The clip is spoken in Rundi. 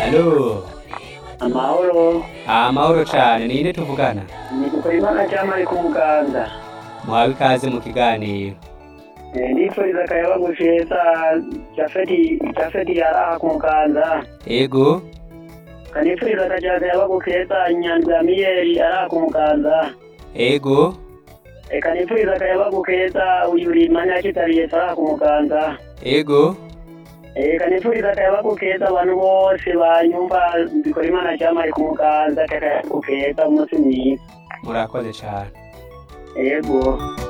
Alo, amahoro amahoro cane, ninde tuvugana? ni Dukorimana Jamali ku Muganza Muhawe ikaze mu kiganiro. Eh, ndifuriza akayaba gusheza Jafeti Jafeti yaraha ku Muganza Ego, kanifuriza akajaga akayaba gukeza Nyanza Miyeri araha ku Muganza ego, Eh, kanifuriza akayaba gukeza uyu Rimanya kitariye araha ku Muganza ego, Eh, kanifuriza akayaba gukeza abantu bose banyumva Dukorimana Jamali ku Muganza akayaba gukeza umunsi mwiza murakoze cane. yego